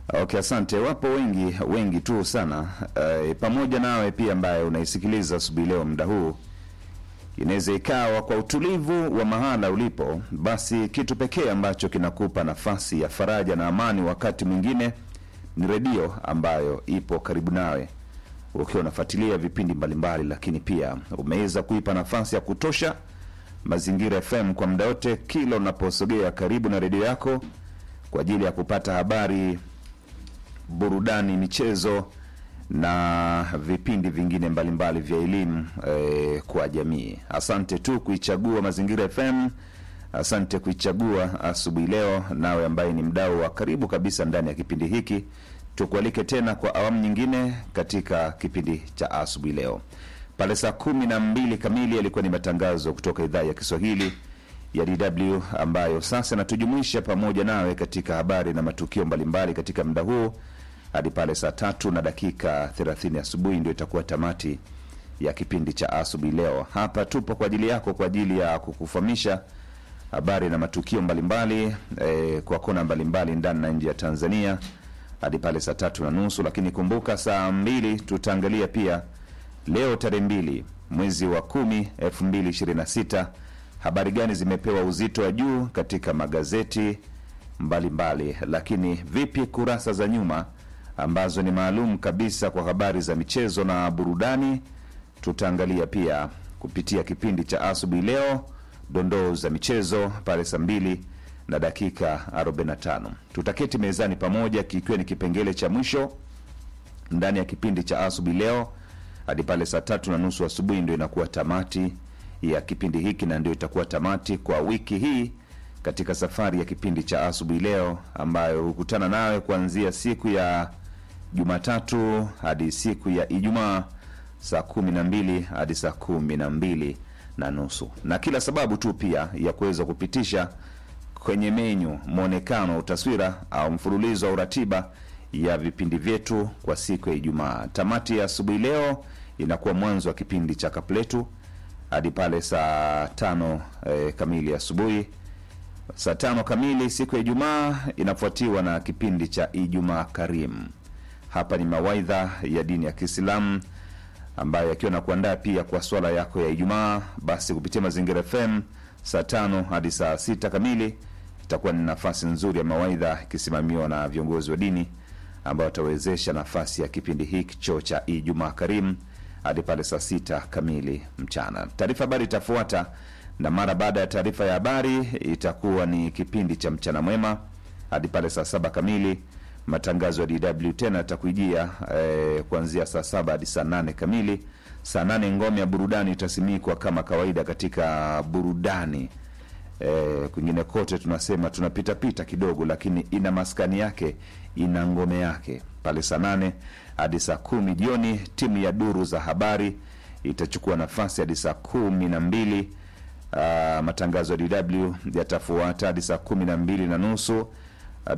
Okay, asante. Wapo wengi wengi tu sana e, pamoja nawe pia ambaye unaisikiliza asubuhi leo muda huu, inaweza ikawa kwa utulivu wa mahala ulipo, basi kitu pekee ambacho kinakupa nafasi ya faraja na amani wakati mwingine ni redio ambayo ipo karibu nawe ukiwa unafuatilia vipindi mbalimbali, lakini pia umeweza kuipa nafasi ya kutosha Mazingira FM kwa muda wote, kila unaposogea karibu na redio yako kwa ajili ya kupata habari, burudani, michezo na vipindi vingine mbalimbali vya elimu eh, kwa jamii. Asante tu kuichagua Mazingira FM, asante kuichagua asubuhi leo. Nawe ambaye ni mdau wa karibu kabisa ndani ya kipindi hiki, tukualike tena kwa awamu nyingine katika kipindi cha asubuhi leo. Pale saa kumi na mbili kamili yalikuwa ni matangazo kutoka idhaa ya Kiswahili ya DW ambayo sasa inatujumuisha pamoja nawe katika habari na matukio mbalimbali katika muda huu hadi pale saa tatu na dakika 30 asubuhi, ndio itakuwa tamati ya kipindi cha asubuhi leo. Hapa tupo kwa ajili yako, kwa ajili ya kukufahamisha habari na matukio mbalimbali eh, kwa kona mbalimbali ndani na nje ya Tanzania hadi pale saa tatu na nusu. Lakini kumbuka, saa mbili tutaangalia pia leo tarehe mbili mwezi wa kumi elfu mbili ishirini na sita habari gani zimepewa uzito wa juu katika magazeti mbalimbali mbali. Lakini vipi kurasa za nyuma ambazo ni maalum kabisa kwa habari za michezo na burudani, tutaangalia pia kupitia kipindi cha asubuhi leo, dondoo za michezo pale saa mbili na dakika 45. Tutaketi mezani pamoja, kikiwa ni kipengele cha mwisho ndani ya kipindi cha asubuhi leo hadi pale saa tatu na nusu asubuhi, ndio inakuwa tamati ya kipindi hiki na ndio itakuwa tamati kwa wiki hii katika safari ya kipindi cha asubuhi leo ambayo hukutana nawe kuanzia siku ya Jumatatu hadi siku ya Ijumaa saa kumi na mbili hadi saa kumi na mbili na nusu na kila sababu tu pia ya kuweza kupitisha kwenye menyu mwonekano, taswira au mfululizo wa uratiba ya vipindi vyetu kwa siku ya Ijumaa. Tamati ya asubuhi leo inakuwa mwanzo wa kipindi cha Kapletu hadi pale saa tano eh, kamili asubuhi. Saa tano kamili siku ya Ijumaa inafuatiwa na kipindi cha Ijumaa Karimu. Hapa ni mawaidha ya dini ya Kiislamu ambayo yakiwa na kuandaa pia kwa swala yako ya Ijumaa, basi kupitia Mazingira FM saa tano hadi saa sita kamili itakuwa ni nafasi nzuri ya mawaidha ikisimamiwa na viongozi wa dini ambao watawezesha nafasi ya kipindi hicho cha Ijumaa Karimu hadi pale saa sita kamili mchana. Taarifa habari itafuata, na mara baada ya taarifa ya habari itakuwa ni kipindi cha mchana mwema hadi pale saa saba kamili. Matangazo ya DW tena yatakuijia eh, kuanzia saa saba hadi saa nane kamili. Saa nane ngome ya burudani itasimikwa kama kawaida katika burudani E, kwingine kote tunasema tunapitapita kidogo, lakini ina maskani yake, ina ngome yake pale. Saa nane hadi saa kumi jioni timu ya duru za habari itachukua nafasi hadi saa kumi na mbili. Matangazo ya DW yatafuata hadi saa kumi na mbili na nusu